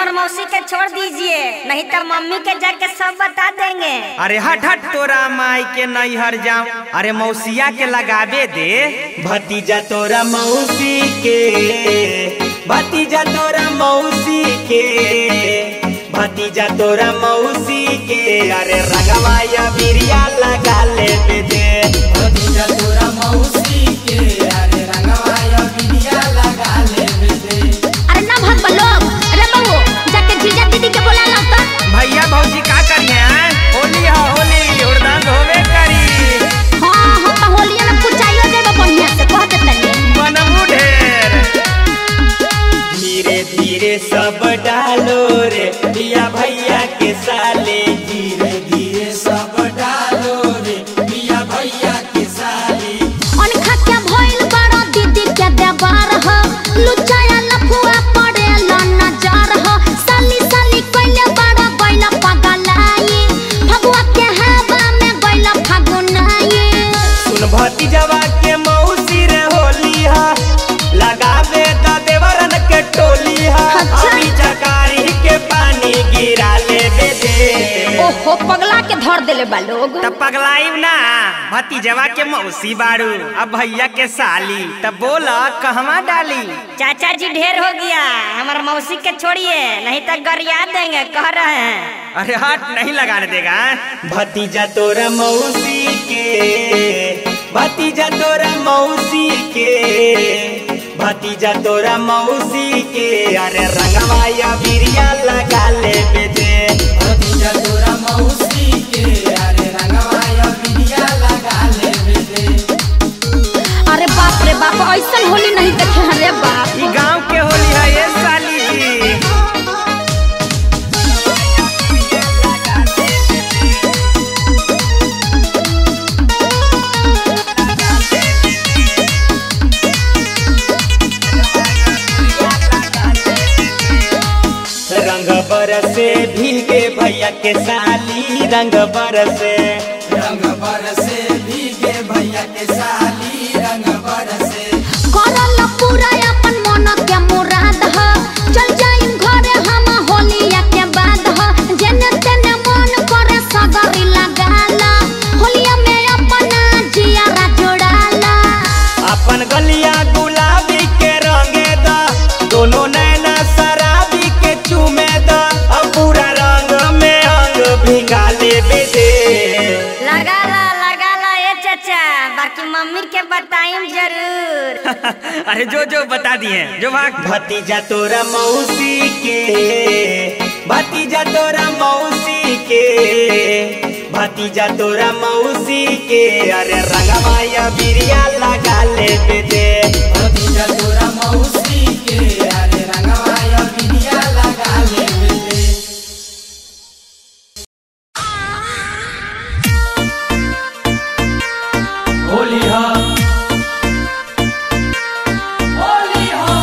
और मौसी के छोड़ दीजिए नहीं तो मम्मी के जाके सब बता देंगे अरे हट हट तोरा माई के नहीं हर जाऊं अरे मौसिया के लगावे दे भतीजा तोरा मौसी के भतीजा तोरा मौसी के भतीजा तोरा मौसी के अरे रंगवा या बिरिया लगा ले दे भतीजा तोरा मौसी के अरे रंगवा या बिटिया लगा लेवे दे अरे ना भग लोग अरे बहू जाके जीजा दीदी के बोला ला तो भैया भौजी का करिए हैं? होली है होली उड़दंग होवे करी हां हम तो होलिया में कुचाइयो देबे बढ़िया से कह दे तनी बनमू ढेर धीरे धीरे सब डालो रे पिया भैया के साले धीरे धीरे सब डालो रे पिया भैया के साली अनखा के भइल बड़ा दीदी के देवार ह लुचाया लफुआ पड़े ला नजर ह साली साली कइले बड़ा गइला पगलाई भगवा के हवा में गइला फागुनाई सुन भतीजवा के मौसी रे होली हा लगावे द देवरन के टोली हा अच्छा। अभी चकारी के पानी गिरा ले दे दे ओहो पगला के धर देले बा लोग तब पगलाइब ना भतीजवा के मौसी बारू अब भैया के साली तब बोला कहवा डाली चाचा जी ढेर हो गया हमारे मौसी के छोड़िए नहीं तो गरिया देंगे कह रहे हैं अरे हट नहीं लगाने देगा भतीजा तोरा मौसी के भतीजा तोरा मौसी के भतीजा तोरा मौसी के अरे रंगवा या बिरिया लगा ले दे भतीजा तोरा मौसी के अरे रंगवा या बिटिया लगा लेवे दे अरे बाप रे बाप ऐसन होली नहीं देखे हैं रे बाप ई गांव के होली है ये साली जी रंग बरसे भीगे भैया के साली रंग बरसे रंग बरसे भीगे भैया के साली रंग बरसे करल पूरा अपन मन के मुराद ह चल जाइम घरे हम होलिया के बाद ह जेने तेने मन करे सगरी लगाला होलिया में अपना जियारा जोड़ाला अपन गलिया गुलाबी के रंगे दा दोनों नैना शराबी के चूमे दा अब पूरा रंग में अंग भिंगा ले दे लगा ला लगा ला ये चाचा बाकी मम्मी के बताइम जरूर अरे जो जो बता दिए जो भाग भतीजा तोरा मौसी के भतीजा तोरा मौसी के भतीजा तोरा मौसी के अरे रंगवा या बिरिया लगा ले दे भतीजा तोरा मौसी के अरे रंगवा या बिटिया लगा लेवे दे होली हा होली हा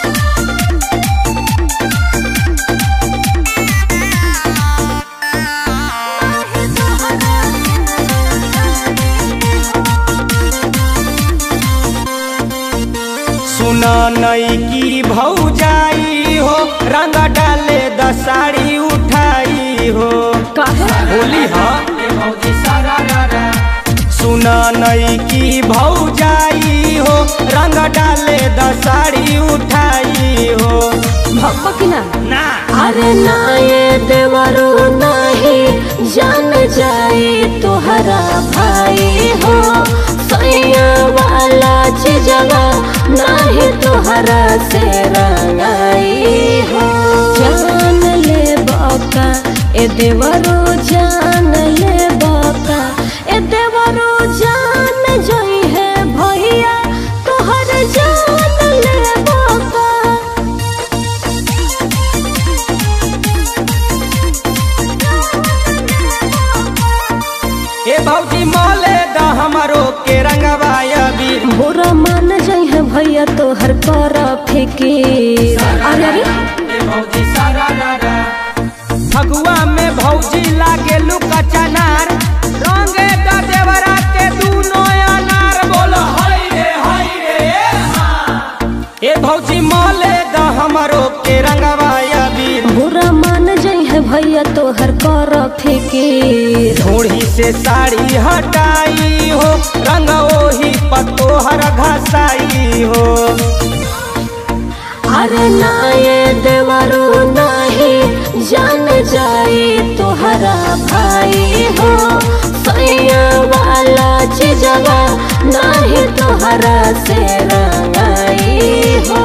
सुना नई की भौजाई हो रंग डाले दसाड़ी उठाई हो होली हा ये भौजी सारा रारा सुना नई की भौजाई हो रंग डाले दसाड़ी उठाई हो ना अरे ना ये देवरो नहीं जान जाए तोहरा भाई हो सैया वाला चीजवा नहीं तोहरा से रंगाई हो जान ले बाका ए देवरो जान ले बाका ए देवरो जान जोई है भैया तोहर जान ले बाका ए भौजी मोले द हमारो के रंगवा अबीर बुरा मान जाइ है भैया तोहर कर फिकीर अरे अरे ये भौजी सारा रारा फगुआ में भौजी लागे लुका चनार रंगे द देवरा के दूनो अनार बोलो हाय रे हाय रे ए भौजी मोले द हमारो के रंगवा अबीर बुरा भैया तोहर कर फिकीर ढोड़ी से साड़ी हटाई हो रंग ओही पतोहर घसाई हो अरे नाये देवरो नाही जान जाए तोहरा भाई हो सैया वाला चीजवा नाही तोहरा से रंगाई हो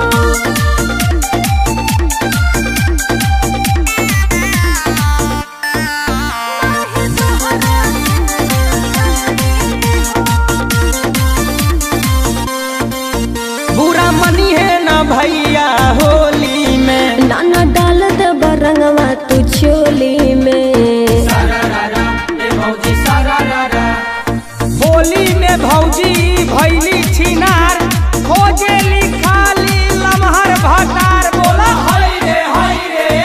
बुरा मनी है ना भैया होली में नाना डाल दे बरंगवा तू चोली में सारारारा, ए भौजी सारारारा। होली में भौजी भैली छिनार खोजेली खाली लमहर भटार बोला हाय रे, हाय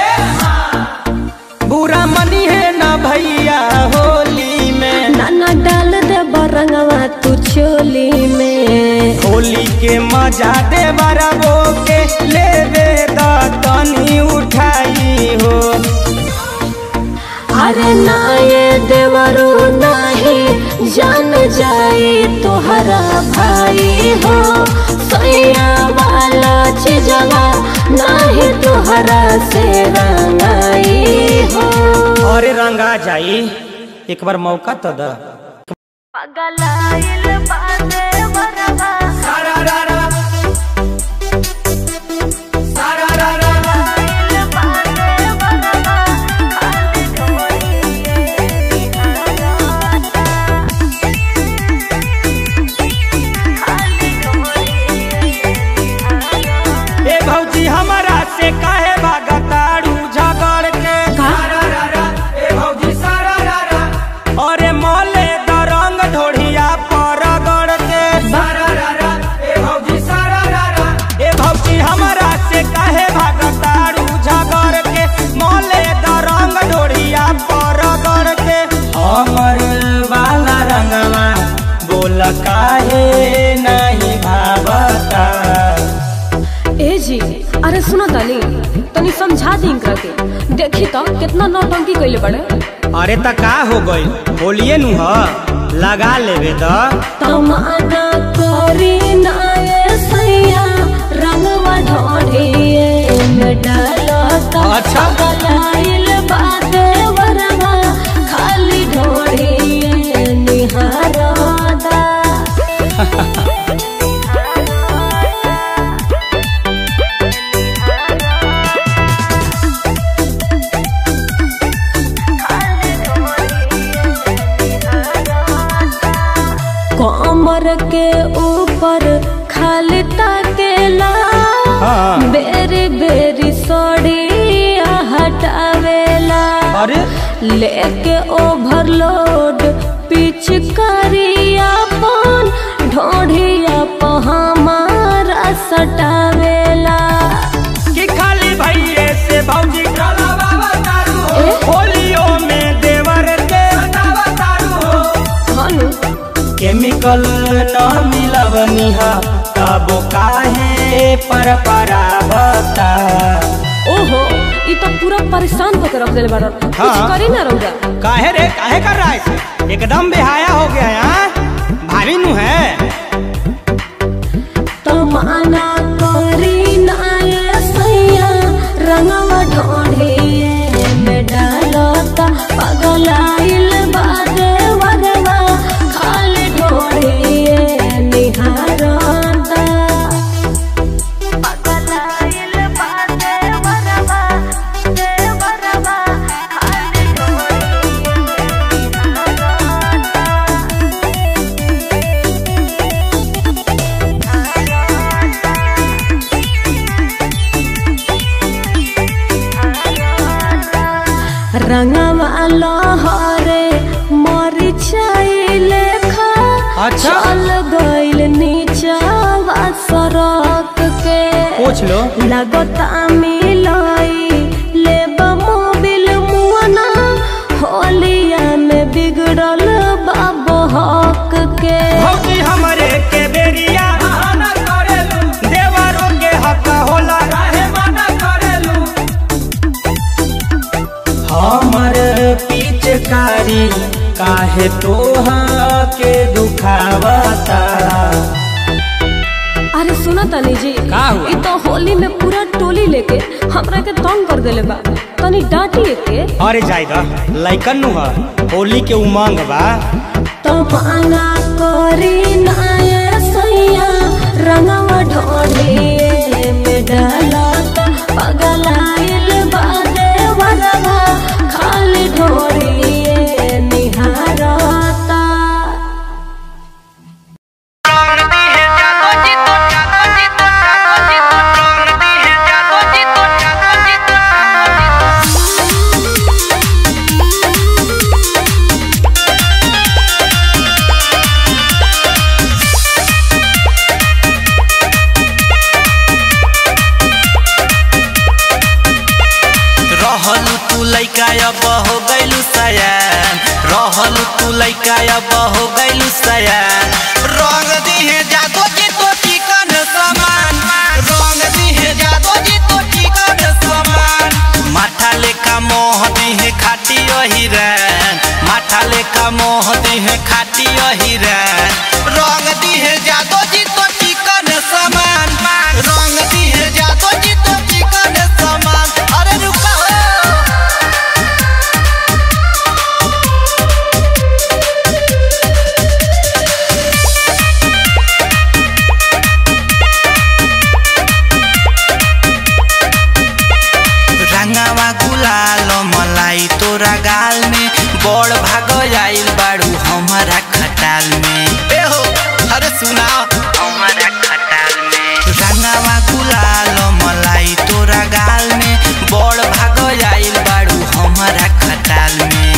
रे, बुरा मनी है ना भैया होली में नाना डाल दे बरंगवा तू चोली में होली के मजा दे बरबो के लेवे द तनी उठाई हो अरे नाये देवरो नाही जान जाए तोहरा भाई हो सैया वाला चीजवा नाही तोहरा से रंगाई हो अरे रंगा जाई एक बार मौका तो द सारारारा। सारारारा। ए भौजी हमारा से काहे भागताड़ू झगड़ के सारारारा, ए भौजी सारारारा। अरे मोले द रंग ढोढ़िया पर गड़ के सारारारा, ए भौजी सारारारा। ए भौजी हमारा से काहे भागताड़ू झगड़ के मोले द रंग ढोढ़िया पर गड़ के हमर वाला रंगवा बोल काहे नहीं भावता ए जी अरे सुनो तनी तनी समझा दी इनकरा के देखी तो कितना नौटंकी कइले बड़े अरे त का हो गई होलिए नु ह लगा लेवे द तमाना करी नाये सैया रंगवा ढोढ़िए में डालता अच्छा। गलाइल बाते वरवा खाली ढोढ़िए निहारदा कमर के ऊपर खाली ताकेला हाँ। बेरी बेरी सड़िया हटावेला अरे लेके ओवरलोड पिचकारिया पन ढोढ़िया प हमारा सटावेला कि खाली भैये से भौजी चला बाबा तारू हो, ए होलियो में देवर के बतावा तारू हो। हनु केमिकल न मिलवनिहा तब काहे पर परावता ओहो ई तो पूरा परेशान होकर रख देले बाड़न कुछ हाँ। करी ना रौदा काहे रे काहे कर रहा है इसे? एकदम बेहाया हो गया यार भाभी नु है तमाना करी नाये सैया रंगवा ढोढ़िए में डालता पगलाइल बादे वरवा खाली ढोढ़िए निहारता पगलाइल बादे वरवा दे वरवा खाली रंगवा लहरे मरिचाई लेखा अच्छा। चल गइल नीचावा सड़क के पूछ लो लगता मिलाई लेब मोबिल मुआना होलिया में बिगड़ल बाबो हक के भौजी हमरे के बेरिया बहाना करेलू, देवरों के हक होला काहे मना करेलू? काहे तोहा के दुखावता अरे सुना तनी जी का हुआ? इ तो होली में पूरा टोली लेके हमरा के तंग कर देले बा तनी डांटी के अरे जाएगा लइकन नु ह होली के उमंग बा तो माना करी नाये सैया रंगवा ढोली में डाला पगलाइल बादे वरवा खाली ढोली निहारता रहलू तू लैका अब हो गैलू सयान रहलू तू लैका अब हो गैलू सयान रंग दिहे जादो जी तो चिकन समान रंग दिहे जादो जी तो चिकन समान माथा लेका मोह दिहे खाटी हिरन माथा लेका मोह दिहे खाटी हिरन रंग दिहे जादो जी तो चिकन समान रंग दिहे जादो जी तो चिकन समान अरे रुका हो रंगावा गुलाल मलाई तोरा गाल में बड़ भाग आइल बाड़ू हमारा खटाल में ए हो अरे सुनाओ हमारा खटाल में रंगावा गुलाल मलाई तोरा गाल में बड़ भाग आइल बाड़ू हमारा खटाल में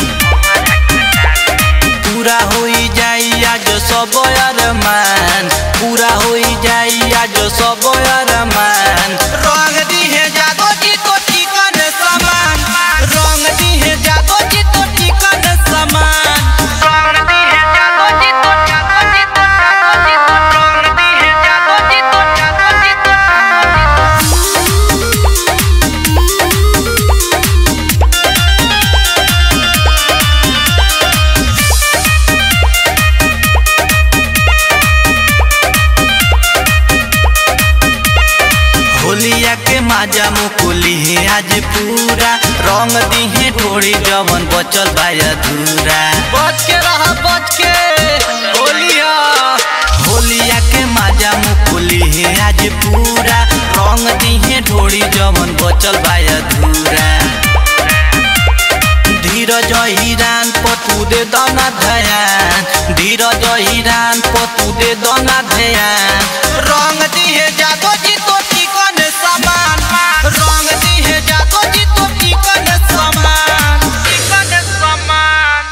पूरा होई जाई आज सब अरमान पूरा होई जाई आज सब अरमान रंग दिहे जादो जी तो चिकन समान रंग दिहे जादो जी तो चिकन समान रंग दिहे जादो जी तो जादो जी तो जादो जी तो रंग दिहे जादो जी तो जादो जी तो होलिया के माजा मुकुली है आज पूरा रंग दिहे ढोड़ी जवन बचल बा अधूरा बच के रह बच के होलिया होलिया के माजा मुकुली है आज पूरा रंग दिहे ढोड़ी जवन बचल बा अधूरा धीरज हिरान पतु दे दना धयान धीरज हिरान पतु दे दना धयान रंग दिहे जादो जी तो चिकन समान रंग दिहे जादो जी तो चिकन समान चिकन समान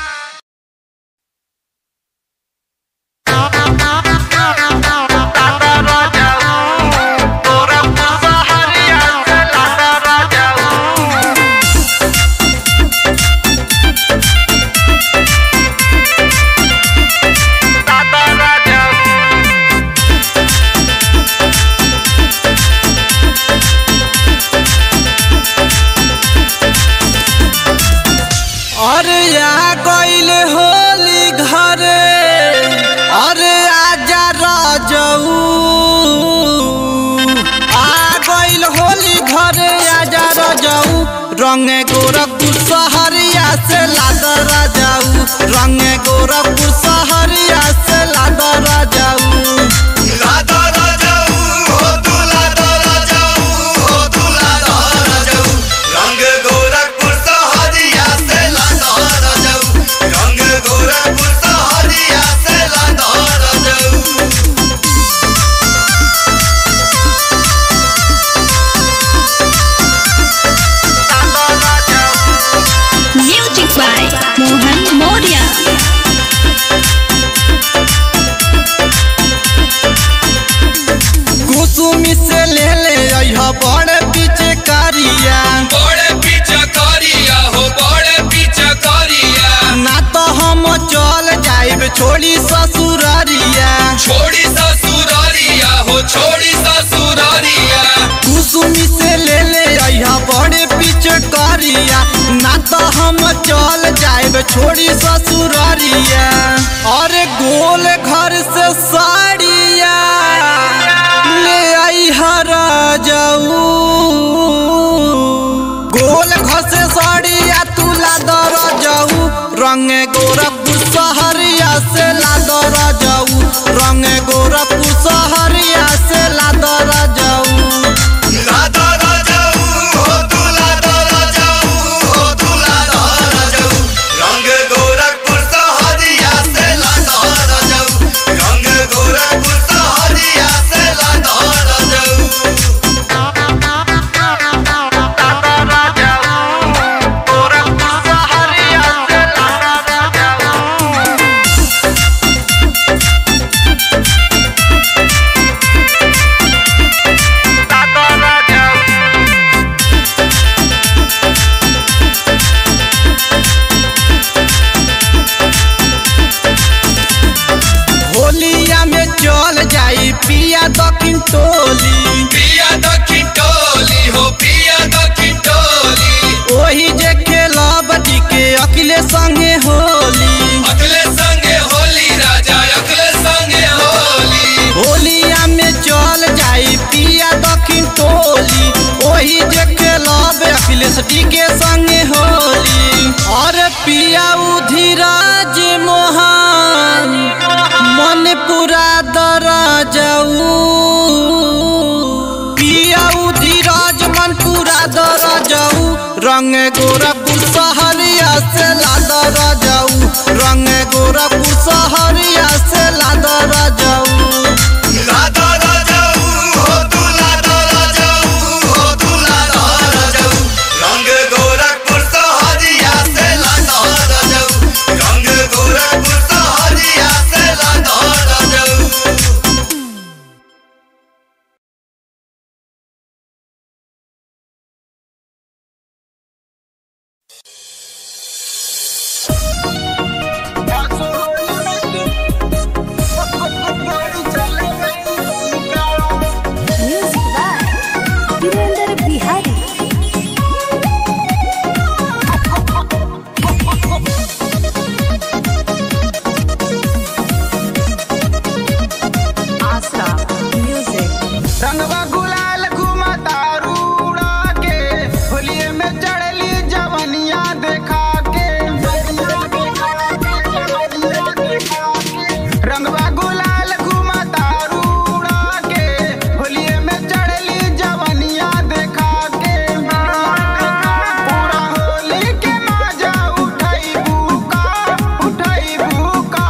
अरे आ गइल होली घरे अरे आजा राजऊ आ गइल होली घरे आजा राजऊ रंगे गोरखपुर सहरिया से लाद राजाऊ रंगे गोरखपुर सहरिया से लाद राजाऊ लाद राजाऊ हो तू लाद राजाऊ हो तू लाद राजाऊ रंग गोरखपुर सहरिया से लाद राजाऊ रंग गोरखपुर सहरिया से लाद राजाऊ Music by Mohan Moria. Kusumi से ले ले अइहा बड़ पीछे कारिया बड़े पीछा करिया हो बड़े पीछा करिया ना तो हम चल जाइब छोड़ी ससुरारिया छोड़ी ससुरारिया हो छोड़ी ससुरारिया कुसुमी से ले ले अइहा बड़े पीछे कारिया ना तो हम चल जाएब छोड़ी ससुररिया और गोल घर से साड़िया ले आई हरा जाऊ गोल घर से साड़िया तू लादर जाऊ रंग गोरखपुर सहरिया से लादर जाऊ रंग गोरखपुर सहरिया से लादर जाऊ होलिया में चल जाई पिया दक्षिण टोली पिया दक्षिण टोली हो पिया दक्षिण टोली ओही जे खेलब के अखिले संगे होली अगले संगे होली राजा अगले संगे होली होलिया में चल जाई पिया दक्षिण टोली ओही जे खेलब अखिलेश डी के संगे होली और पिया उधिराज मोहन मन पूरा दर जाऊ पिया उधिराज मन पूरा दर जाऊ रंग गोरखपुर सहरिया से लादर जाऊ रंग गोरखपुर सहरिया से लादर जाऊ लादा राजाऊ हो तू लादा राजाऊ हो तू लादा राजाऊ रंग गोरखपुर सहरिया से लादा राजाऊ रंग गोरखपुर सहरिया से लादा राजाऊ रंगवा गुलाल घुमता रूड़ा के होलिये में चढ़ली जवनिया देखा के रंगवा गुलाल घुमता रूड़ा के होलिये में चढ़ली जवनिया देखा के पूरा होली के मजा उठाई बुका उठाई बुका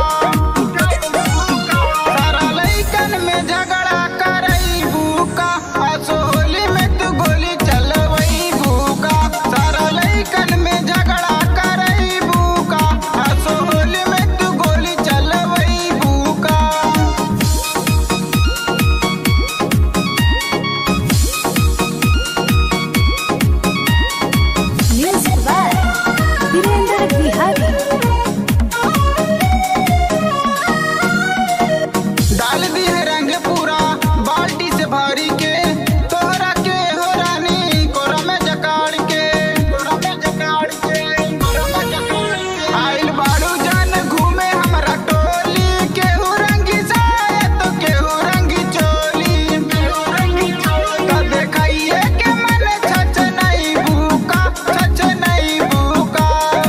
सारा लइकन में झगड़ा करई बुका असोली में तू गोली चलवई बुका सारा लइकन में झगड़ा करई बुका असोली में तू गोली चलवई बुका डाल दी है रंग पूरा बाल्टी से भरी के तोहरा के हो रानी कोरा में जकाड़ के कोरा में जकाड़ के आइल बाड़ू जान घूमे हमरा टोली केहू रंगी साया तो केहू रंगी चोली तो देखाइए के मन छछ नहीं भूका छछ नहीं भूका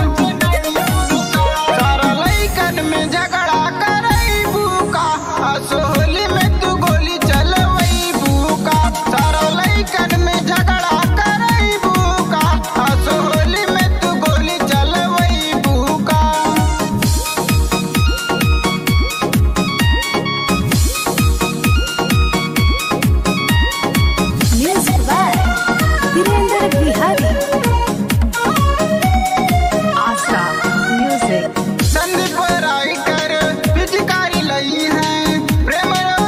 सारा लइकन में झगड़ा करई बुका असोली में तू गोली चलवई बुका सारा लइकन में झगड़ा करई बुका असोली में तू गोली चलवई बुका संदीप राइटर पिचकारी लई है प्रेम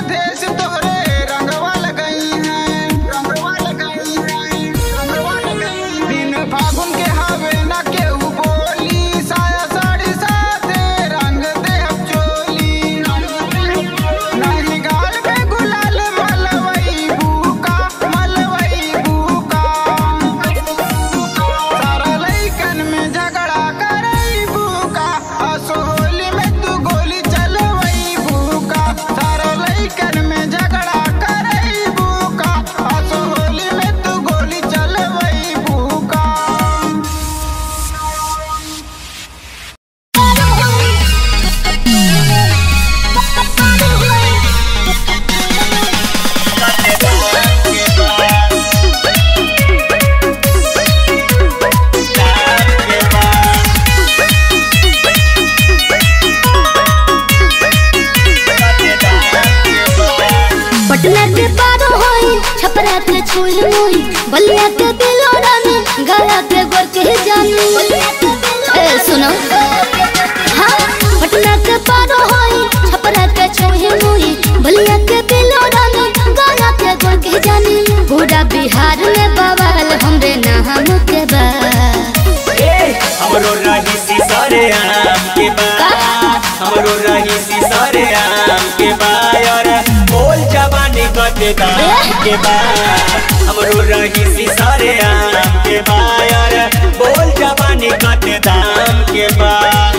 छपरा के छुई मुई बलिया के बिलोरा में गया के गोर के जानी ए सुनो हाँ पटना के पारो होई छपरा के छुई मुई बलिया के बिलोरा में गया के गोर के जानी पूरा बिहार में बवाल हमरे नाम के बा ए, हमरो रही सी सारे आम के बा हमरो रही सी सारे आम के बा और बोल जवानी कते दाम के बा हमरो रही सी सारे आम के बा और बोल जवानी कते दाम के बा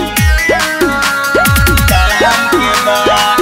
दाम के बा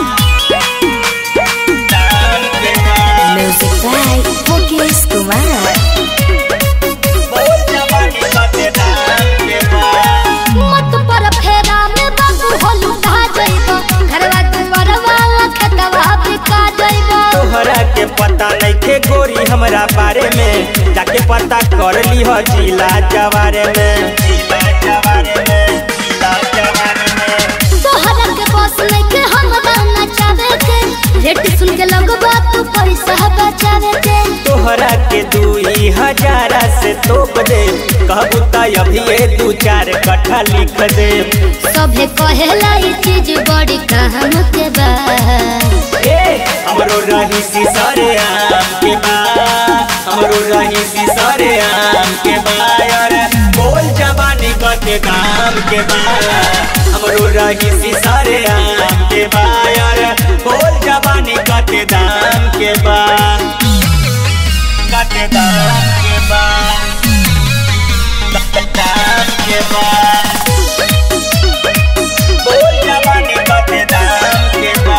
दाम के बा म्यूजिक बाय मुकेश कुमार बोल जवानी कते दाम के बा मत पर फेरा में बाबू होलू कहा जइबो घरवा दुआरवा खतवा बिका जइबो तोहरा के पता नइखे गोरी हमरा बारे में जाके पता कर ली हो जिला जवारे में जिला जवारे में जिला जवारे में तोहरा के बस लेके हमरा नचावे के रेट सुन के लगबा तू पैसा बचावे के तोहरा के दुई हजारा से तोप दे कहबू त अभी ये दू चार कट्ठा लिख दे सभे कहेला ई चीज बड़ी काम के बा ए हमरो रही सी सारे आम के बा हमरो रही सी सारे आम के बा और बोल जवानी कते दाम के बा हमरो रही सी सारे आम के बा और बोल जवानी कते दाम के बा कते दाम के बा दाम के बा बोल जवानी कते दाम के बा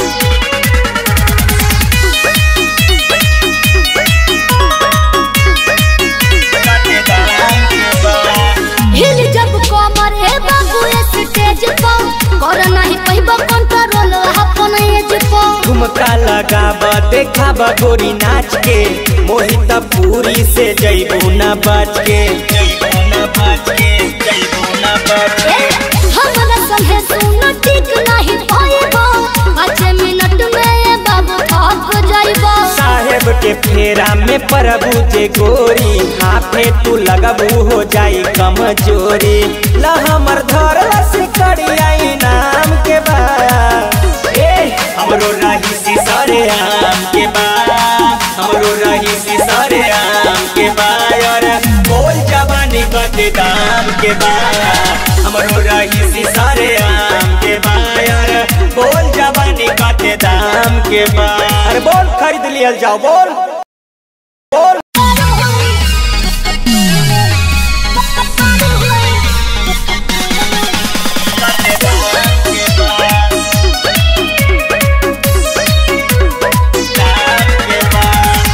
कते दाम के बा हिल जब कमर हे बाबू स्टेज पर कर नहीं पैबो कंट्रोल अपन एज पर ठुमका लगाब देखाब गोरी नाच के मोहित पूरी से जैबू न बच के जैबू न बच के जैबू न बच के हमरा संगे सुन ठीक नहीं पाइबो पाँच मिनट में ये बाबू थक जाइबो साहेब के फेरा में प्रभु जे गोरी हाथे तू लगबू हो जाई कमजोरी ला हमर धर से करिया नाम के बा ए हमरो रही सी सारे आम के बा हमरो रही सी सारे आम के बा और बोल जवानी कते दाम के बा हमरो रही सी सारे आम के बा और बोल जवानी कते दाम के बा अरे बोल खरीद लियल जाओ बोल बोल कते दाम के बा दाम के बा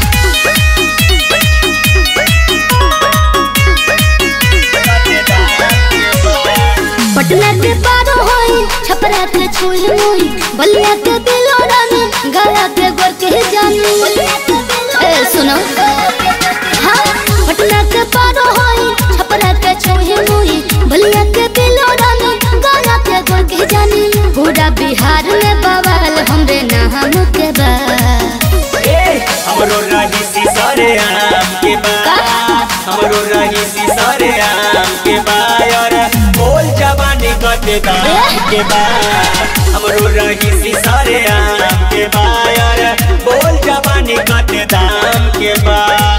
कते दाम के बा पटना के पारो होई छपरा के छुई मुई बलिया के बिलोरा में गया के गोर के जानी ए सुनो हाँ पटना के पारो होई छपरा के छुई मुई बलिया के बिलोरा में गया के गोर के जानी पूरा बिहार में बवाल हमरे नाम के बा ए हमरो रही सी सारे आम के बा हमरो रही सी सारे आम के बा और बोल जवानी कते दाम के बा हमरो रही सी सारे आम के बा और बोल जवानी कते दाम के बा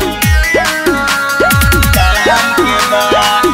दाम के बा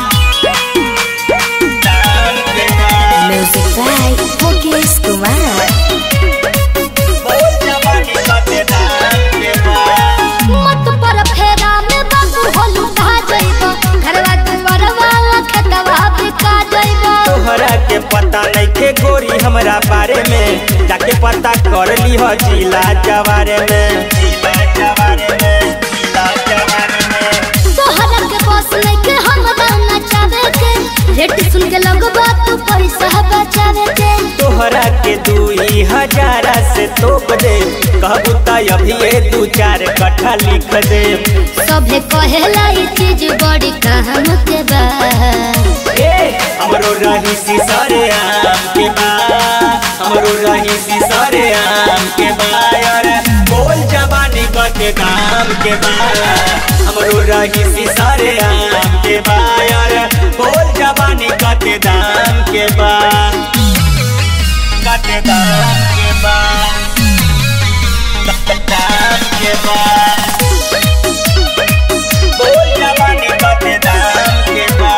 दाम के बा म्यूजिक बाय मुकेश कुमार बोल जवानी कते दाम के बा मत पर फेरा में बाबू होलू कहा जइबो घरवा दुआरवा खतवा बिका जइबो तोहरा के पता नइखे गोरी हमरा बारे में जाके पता कर ली हो जिला जवारे में जिला जवारे में जिला जवारे में तोहरा के बस लेके हमरा नचावे के रेट सुन के लगबा तू पैसा बचावे के तोहरा के दुई हजारा से तोप दे कहबू त अभी ये दू चार कट्ठा लिख दे सभे कहेला ई चीज बड़ी काम के बा ए हमरो रही सी सारे आम के बा हमरो रही सी सारे आम के बा और बोल जवानी कते कते दाम के बा हमरो रही सिसारे आम के बा यार बोल जवानी कते दाम के बा कते दाम के बा कते दाम के बा बोल जवानी कते दाम के बा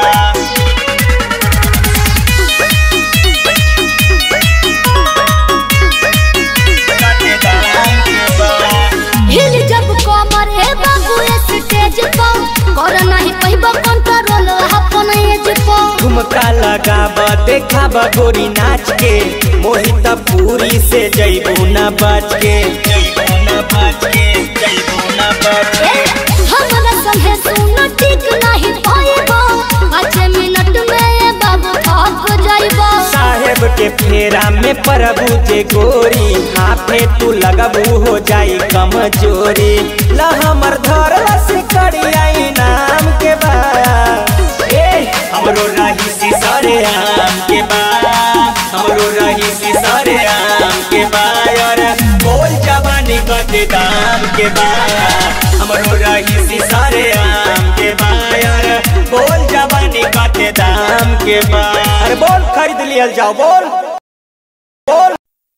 कते दाम के बा हिल जब कमर हे बाबू स्टेज पर कर नहीं पहिब कंट्रोल अपन एज पर ठुमका लगाब देखाब गोरी नाच के मोहित पूरी से जैबू न बच के जैबू न बच के जैबू न बच के हमरा संगे सुन ठीक नहीं पाइब पाँच मिनट में ये बाबू थक जाइब साहेब के फेरा में प्रभु जे गोरी हाफे तू लगबू हो जाई कमजोरी ला हमर धर से करिया नाम के बा ए हमरो रही सिसरे आम के बा हमरो रही सिसरे आम के बा यार बोल जवानी कते दाम के बा हमरो रही सिसरे आम के बा यार बोल जवानी कते दाम के बा अरे बोल खरीद लियल जाओ बोल बोल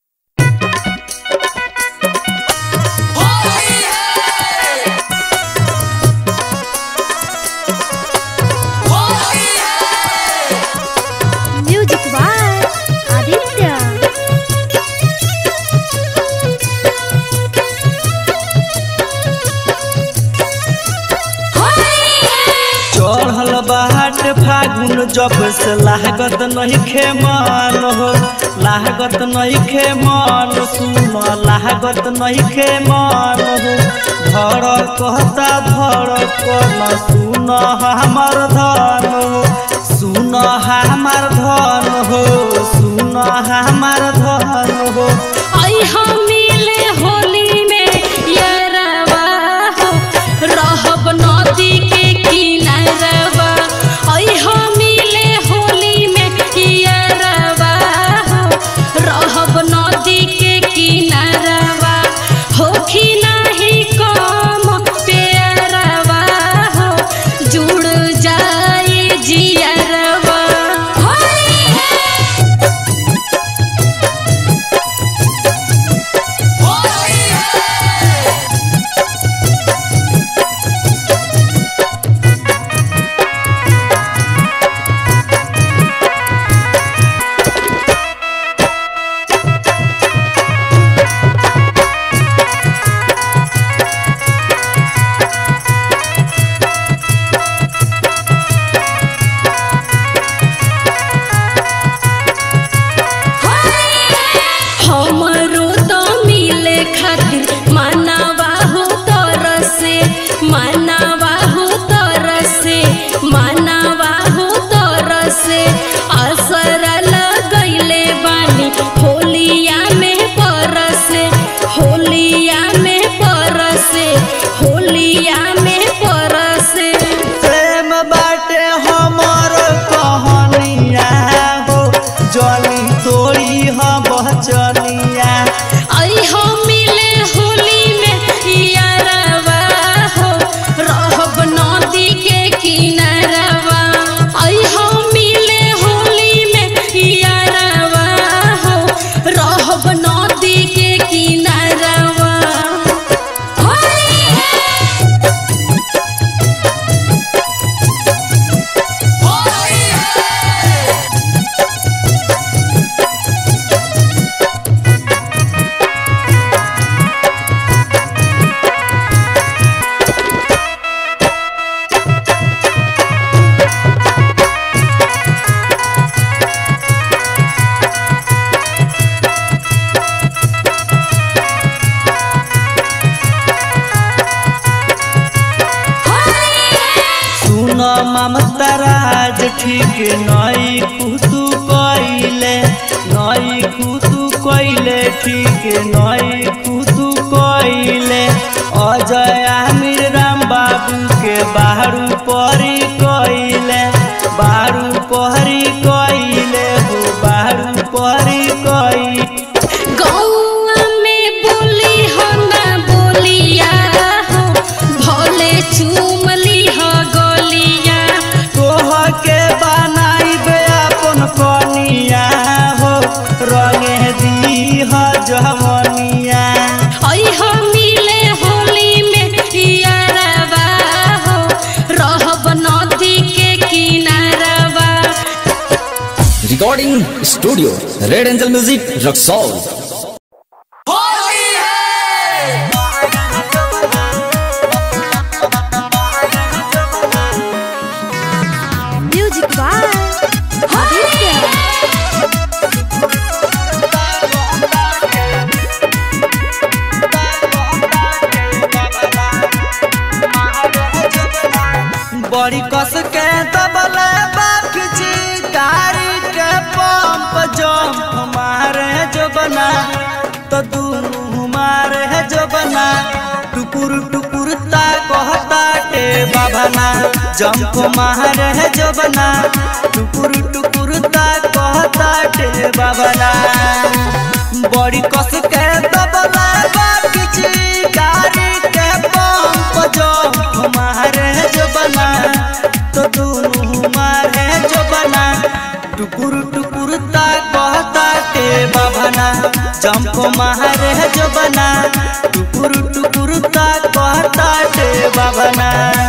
म्यूजिक बाय आदित्य चढ़ल बाट फागुन जब से लागत नहीं खे मान हो लागत नहीं खे मान सुन लागत नहीं खे मान हो धर कहता धर कन सुन हमार धन हो सुन हमार धन हो सुन हमार धन हो आई हम मिले होली में यारवा हो रहब नदी के किनारवा आई हम मिले होली में यारवा हो रहब नदी के किनारवा होखी नाही कम प्यारवा हो जुड़ जाए जियरवा होली है हमरो तो मिले खातिर मानवा हो तरसे मानवा हो तरसे मानवा हो तरसे असर लगैले बानी होलिया में परसे होलिया में परसे होलिया में परसे प्रेम बाटे हमर कहनिया हो जली तोड़ी हम बचनिया आई हम मिले होली में यारवा हो रहब नदी के किनारवा आई हम मिले होली में यारवा हो रहब नदी के किनारवा होली है सुन ममता राज ठीक नई कुतु कइले नई कुतु कइले ठीक नई कुतु कइले अजय आमिर राम बाबू के बाहरू परी कइले बारू पहरी कइले हो बारू पहरी कइले गौआ में बोली हो ना बोलिया recording studio red angel music Raxaul music by Aditya बड़ी कस के दबले बापजी गाड़ी के पंप जंप मारे जो बना तो दोनों मारे जो बना टुकुर टुकुर ता कहता के बाबना जंप मारे जो बना टुकुर टुकुर ता कहता के बाबना बड़ी कस के दबले बापजी गाड़ी के पंप जंप मारे जो बना तो दोनों मारे जो बना टुकुर टुकुर ता कहता के बाबना जंप मारे जो बना टुकुर टुकुर ता कहता के बाबना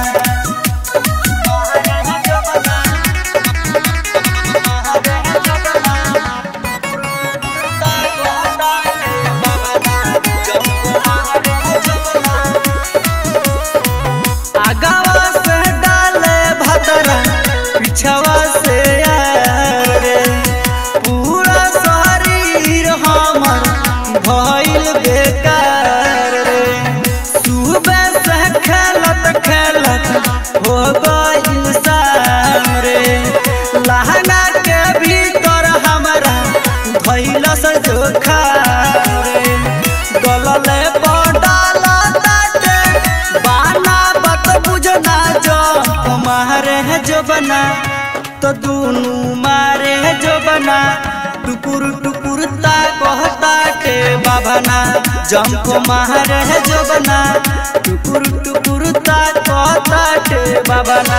आगावा से डाले भतरा पिछवा से यार रे पूरा शरीर हमर भइल बेकार रे सुबह से खेलत खेलत हो गइल शाम रे लहंगा के भीतर हमरा भइल से जोखा रे गलले पडाल ताटे बाना बत बुझना जो मारे है जो बना तो दोनों मारे है जो बना टुकुर टुकुर ता कहता के बाबना जंप मारे है जो बना टुकुर टुकुर ता कहता के बाबना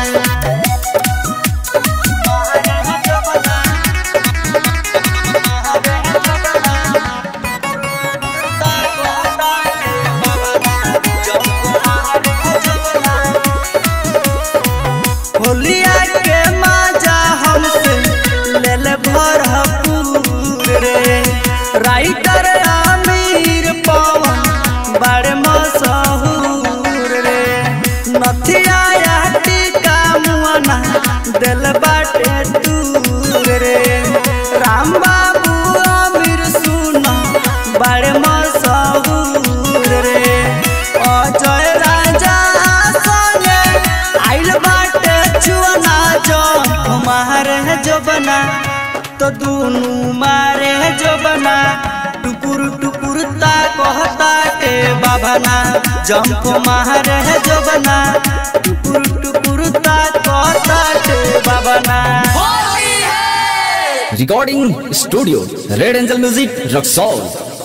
होलिया के मजा हमसे ले ले भरपूर रे राइटर अमीर पवन बड़े मशहूर रे नथिया या टीका मुआना दिल बाटे दूर रे राम बाबू अमीर सुना बड़े मशहूर रे अजय राजा संगे आइल बाटे चुना जो मारे है जो बना तो दोनों मारे है जो बना टुकुर टुकुर ता कहता के बाबना जंप मारे है जो बना टुकुर टुकुर ता कहता के बाबना recording studio red angel music Raxaul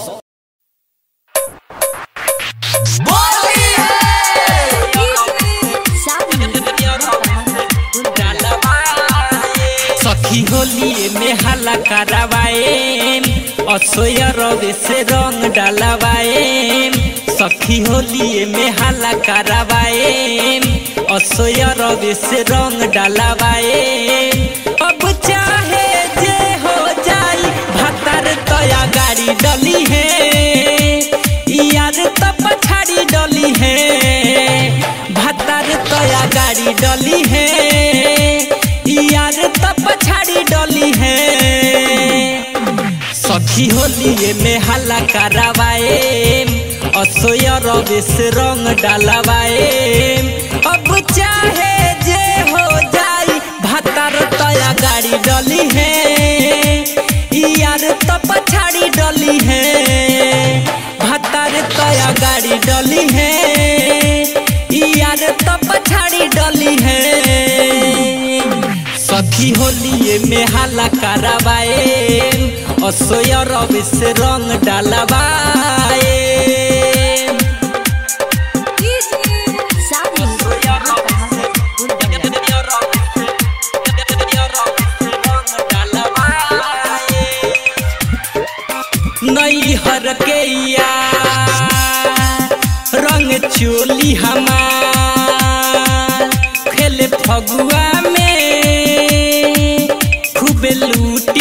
सखी होली में हल्ला करवाए असोय रवे से रंग डलवाए सखी होली में हल्ला करवाए असोय रवे से रंग डलवाए अब चाहे जे हो जाई भतर तया गाड़ी डली है यार तो पछाड़ी डली है भतर तया गाड़ी डली है यार तो पछाड़ी डली है सखी होली में हल्ला करवाए असोय रवे से रंग डलवाए अब चाहे जे हो जाई भतर तया गाड़ी डली है यार तो पछाड़ी डली है भतर तया गाड़ी डली है यार तो पछाड़ी डली है सखी होली में हल्ला करवाए असोय रवि से रंग डलवाए नई हर के यार रंग चोली हमार खेले फगुआ में खूब लूट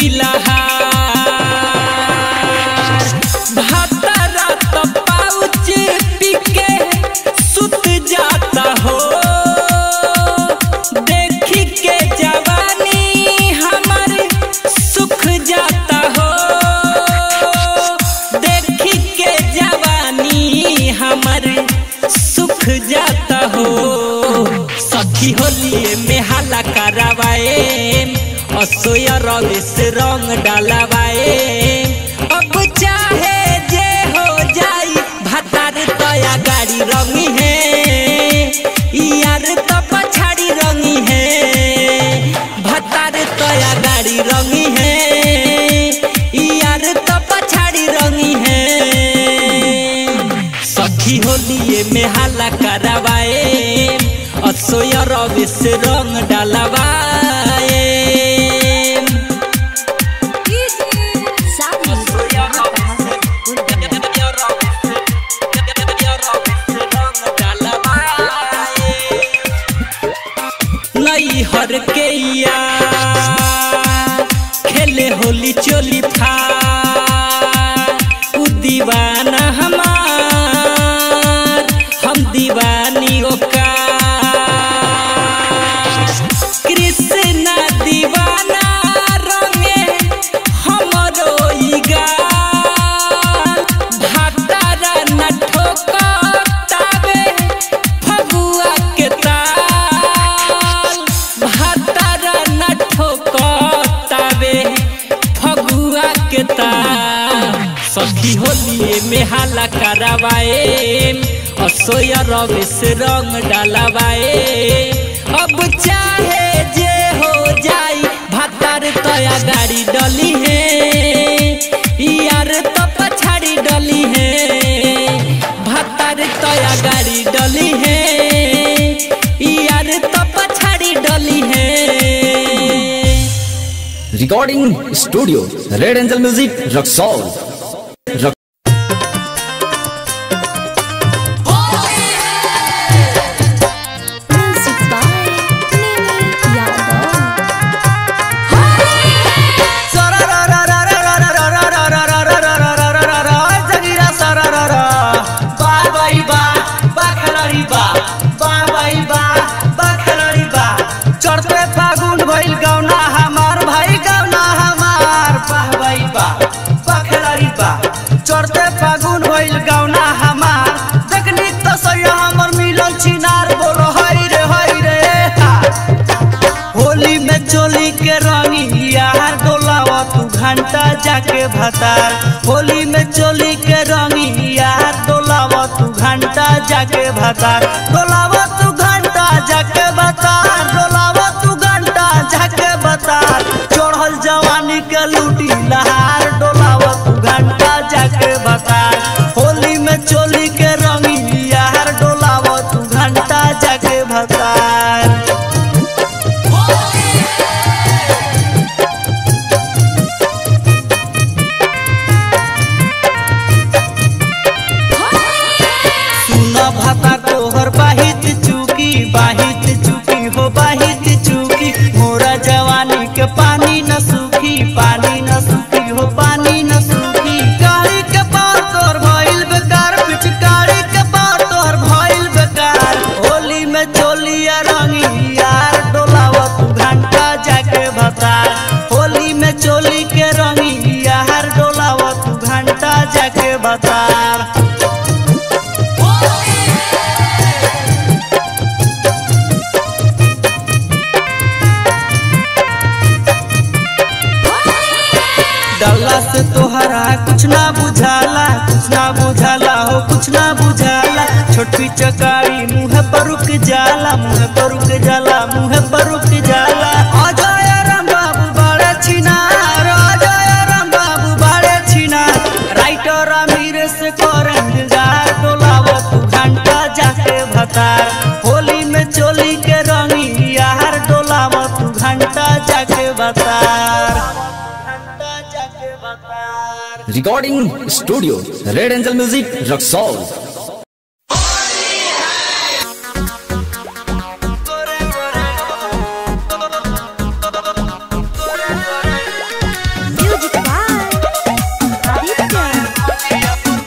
जाता हो सखी होलिए में हाला करावाए असोया रवि से रंग डालावाए अब चाहे जे हो जाई भतार तया गाड़ी रंगी है यार तो पछाड़ी रंगी है भतार तया गाड़ी रंगी है यार तो पछाड़ी रंगी है सखी होलिए में हाला करावाए असोया रवि से रंग डालवाए नई हर के यार खेले होली चोली था उ दीवाना हमार हम दीवानी ओका कृष्णा दीवाना रंगे हमरो ई गाल भातारा न ठोकतावे फगुआ के ताल भातारा न ठोकतावे फगुआ के ताल सखी होलिए में हाला करावाए असोया रवि से रंग डालवाए अब चाहे जे हो जाई भातार तया गाड़ी डली है यार तो पछाड़ी डली है भातार तया गाड़ी डली है यार तो पछाड़ी डली है recording studio red angel music Raxaul रक- Music by Nini Yadav. चढ़ते फागुन भइल गौना हमार भाई गौना हमार वाह भाई वाह बखलरी बा चढ़ते फागुन भइल गौना हमार देखनी तो सैया हमर मिलल छिनार बोलो हई रे हई रे हा। होली में चोली के रंगी यार डोलावा तू घंटा जाके भतार होली में चोली के रंगी यार डोलावा तू घंटा जाके भतार डोलावा तू घंटा जाके भतार डोलावा तू घंटा जाके भतार चढ़ल जवानी के लूटी लहार डोलावा तू घंटा जाके भतार होली में चोली के रंगी यार डोलावा तू घंटा जाके भतार सुना भाता तोहर बाहित चुकी बाहित चुकी हो बाहित चुकी मोरा जवानी के पानी न सूखी पानी न सूखी हो पानी न सूखी गाड़ी के पार तोर भइल बेकार पिचकारी के पार तोर भइल बेकार होली में चोलिया रंगी यार डोलावा तू घंटा जाके भतार होली में चोली के रंगी यार डोलावा तू घंटा जाके भतार डल्ला से तोहरा कुछ ना बुझाला कुछ ना बुझाला हो कुछ ना बुझाला छोटी चकारी मुँह पर रुक जाला मुँह पर रुक जाला मुँह पर रुक जाला अजय राम बाबू बड़े छिनार अजय राम बाबू बड़े छिनार राइटर अमीर से करंगार डोलावा तू घंटा जाके भतार होली में चोली के रंगी यार डोलावा तू घंटा जाके भतार recording studio red angel music Raxaul Music by Aditya.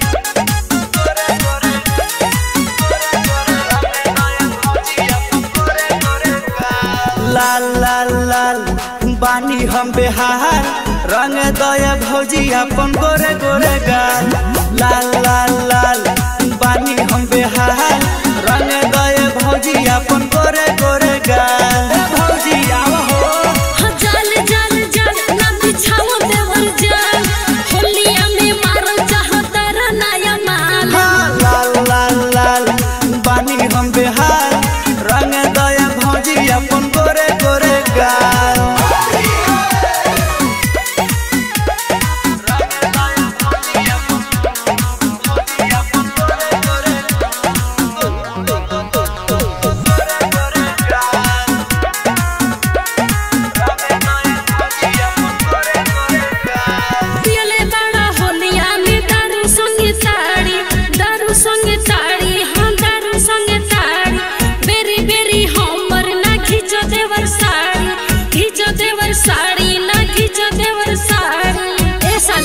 लाल लाल लाल बानी हम बेहार रंग दया भौजी अपन गोरे गोरे गाल लाल लाल लाल बानी हम बेहार रंग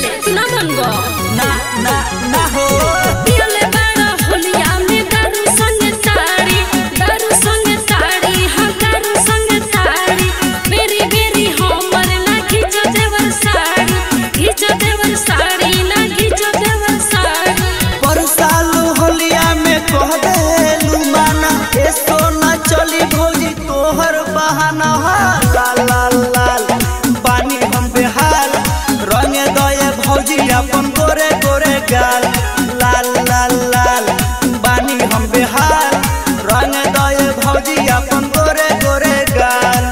कैसे तू ना मनबो ना ना ना हो पियले बाड़ा होलिया में दारू संग ताड़ी दारू संग ताड़ी हाँ दारू संग ताड़ी बेरी बेरी हमर ना खींचो देवर साड़ी खींचो देवर साड़ी ना खींचो देवर साड़ी पर साल होलिया में कह देलू माना ए सोना चली भौजी तोहर बहाना हा लाल लाल लाल पानी हम बेहाल रंगे दये भौजी अपन गोरे गोरे गाल लाल लाल लाल पानी हम बेहाल रंगे दये भौजी अपन गोरे गोरे गाल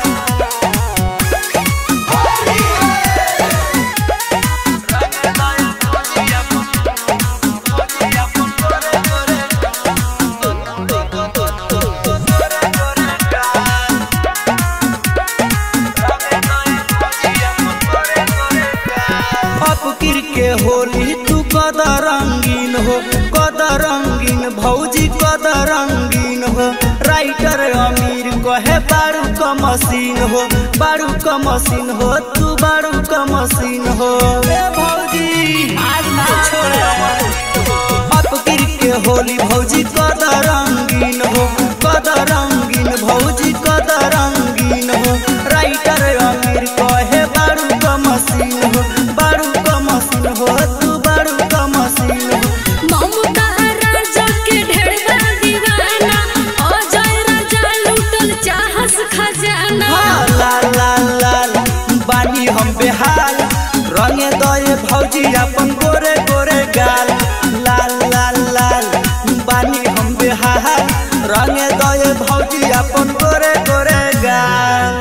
अब किर के होली तू कद रंगीन हो कद रंगीन भौजी कद रंगीन हो राइटर अमीर कहे बारू का मशीन हो बारू का मशीन हो तू बारू का मशीन हो ए भौजी आज ना छोड़े अब किर के होली भौजी कद रंगीन हो कद रंगीन भौजी कद रंगीन हो राइटर अमीर कहे बारू का मशीन हो बारू का मशीन हो तू बारू का मशीन हो ममता राजा के ढेरवा दीवाना अजय राजा लूटल चाहस खजाना हाँ, लाल लाल लाल बानी हम बेहाल रंगे दये भौजी अपन गोरे गोरे गाल लाल लाल लाल बानी हम बेहाल रंगे दये भौजी अपन गोरे गोरे गाल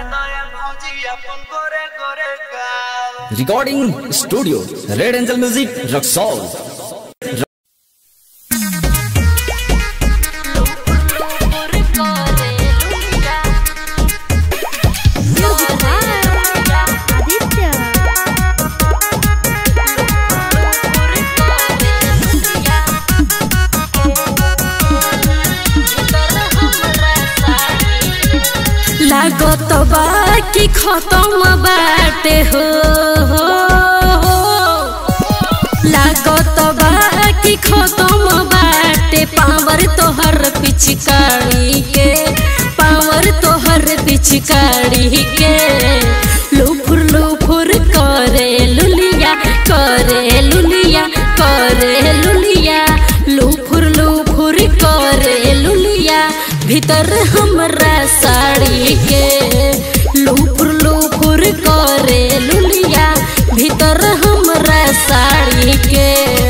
recording studio red angel music Raxaul लागत बा कि खत्म बाटे हो लागत बा कि खत्म बाटे पावर तोहर पिचकारी के पावर तोहर पिचकारी के लुफुर लुफुर करे लुलिया करे लुलिया करे लुलिया लुफुर लुफुर करे लुलिया भीतर हमरा साड़ी के लुफुर लुफुर करे लुलिया भीतर हमरा साड़ी के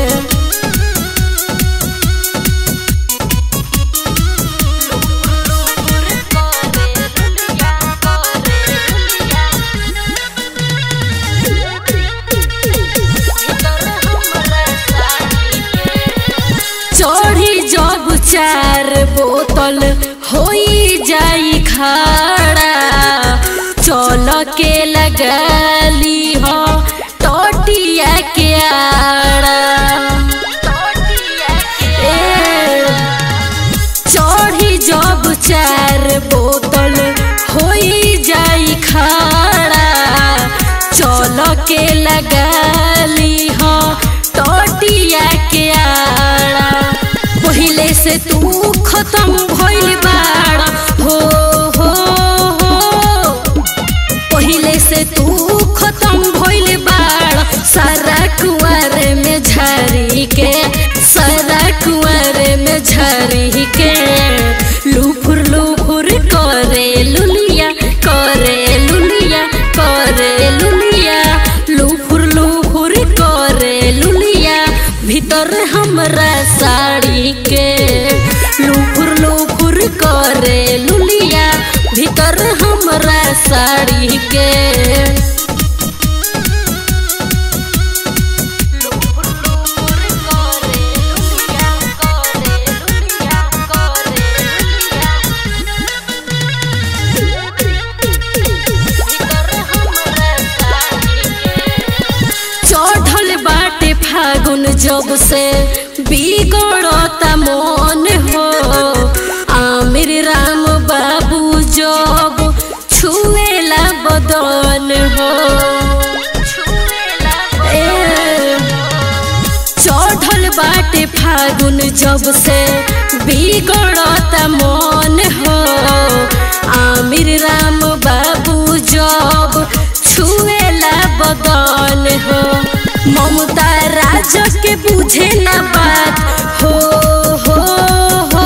चढ़ी जब चार बोतल होई जाई खाड़ा चल के लगाली हो टोटिया के आड़ा ए, चढ़ी जब चार बोतल होई जाई खाड़ा चल के लगाली हो टोटिया के आड़ा पहिले से तू खत्म भइल बाड़ा हो हो हो पहिले से तू खत्म भइल बाड़ सारा कुंवर में झरी के सारा कुंवर में झरी के लुफुर लुफुर करे लुलिया करे लुलिया करे लुलिया लुफुर लुफुर करे लुलिया भीतर हमरा साड़ी के लुफुर लुफुर करे लुलिया भीतर हमरा साड़ी के चढ़ल बाटे फागुन जब से बिगड़ता मन हो आमिर राम बाबू जब छुएला बदन हो ए, फागुन जब से बिगड़त मन हो आमिर राम बाबू जब छुएला बदन हो ममता राज के बुझे ना बात हो हो हो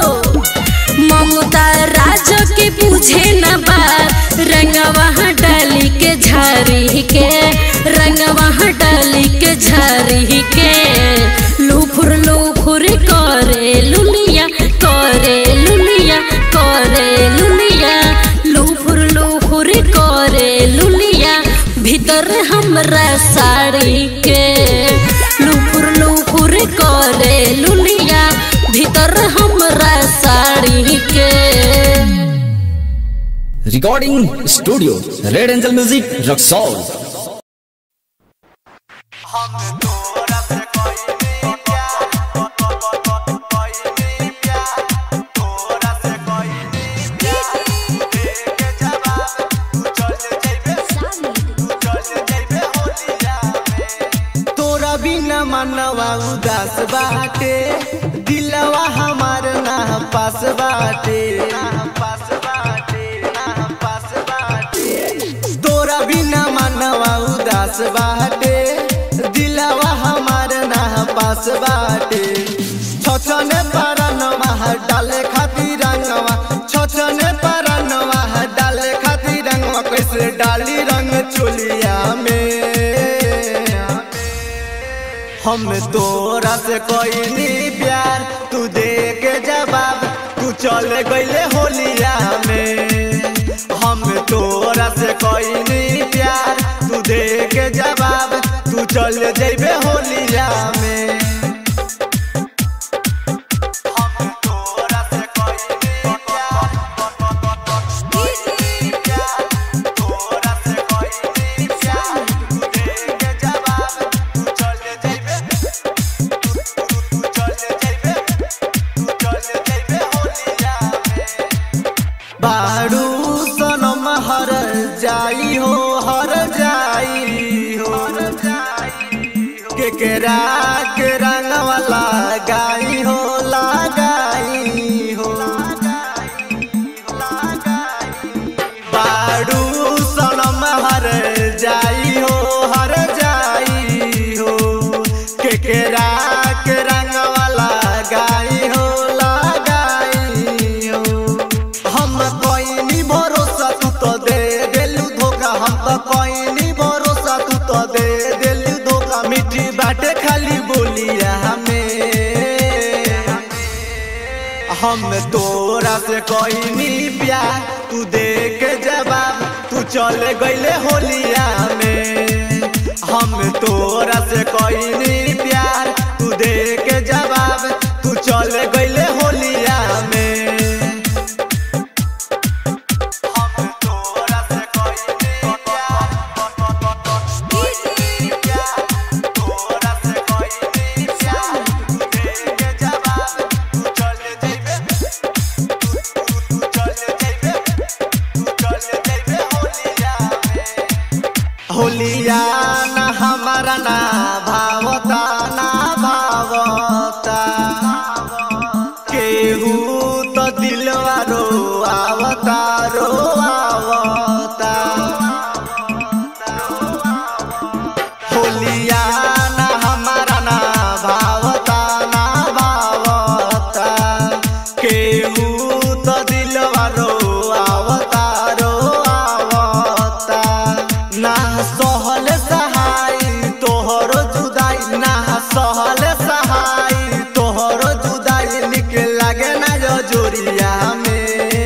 ममता राज के बुझे न बात रंगवा डाली के झारी के रंगवा डाली के झारी के लुफुर लुफुर करे लुलिया करे लुलिया करे लुलिया लुफुर लुफुर करे लुलिया भीतर हमरा साड़ी के लुफुर लुफुर करे लुलिया भीतर हमरा साड़ी के recording studio red angel music Raxaul तोरा बिना मनवा उदास बाटे दिलवा हमार ना पास बाटे तोरा बिना मनवा उदास बाटे दिलवा हमार ना पास बाटे छछने परनवा डाले खातिर रंगवा छछने परनवा डाले खातिर रंगवा कैसे डाली रंग चोलिया में हम तोरा से कोई प्यार तू दे के जवाब तू चल गईले होलिया में हम तोरा से कोई प्यार तू दे के जवाब तू चल जइबे होलिया में हम तोरा से कोई प्यार तोरा से कोई प्यार तू दे के जवाब तू चल जइबे तू चल जइबे तू चल जइबे होलिया में बारू सनम हर जाई हो हर जाई हो केकरा के रंगवा लगाई हो लगाई हो बारू सनम हर जाई हो हर जाई हो केकरा के रंगवा लगाई हो लगाई हो हम कोई भरोसा तू तो दे देलू धोखा हम तो कोई भरोसा तू तो दे देलू धोखा मीठी बाटे खाली बोलिया हमें हम तोरा से कोई प्यार तू दे के जवाब तू चल गईले होलिया में हम तोरा से कोई प्यार तू दे के जवाब तू चल गईले होलिया में हम तोरा से कोई प्यार तोरा से कोई प्यार तू दे के जवाब तू चल जइबे तू चल जइबे तू चल जइबे होलिया में होलिया ना हमारा ना भावता ना भावता केहू तो दिलवा रो आवता रो आवता होलिया ना हमारा ना भावता ना भावता केहू तो दिलवा रो आवता रो आवता ना सहल सहाय तोहरो जुदाई ना सहल सहाय तोहरो जुदाई निक लागे ना जो जोरिया में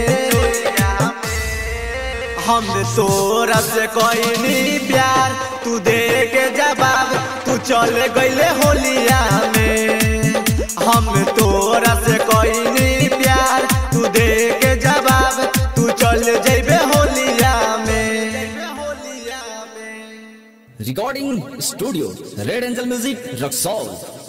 हम तोरा से कोई प्यार तू दे के जवाब तू चल गईले होलिया में हम तोरा से कोई प्यार तू दे के जवाब तू चल जइबे होलिया में recording studio red angel music Raxaul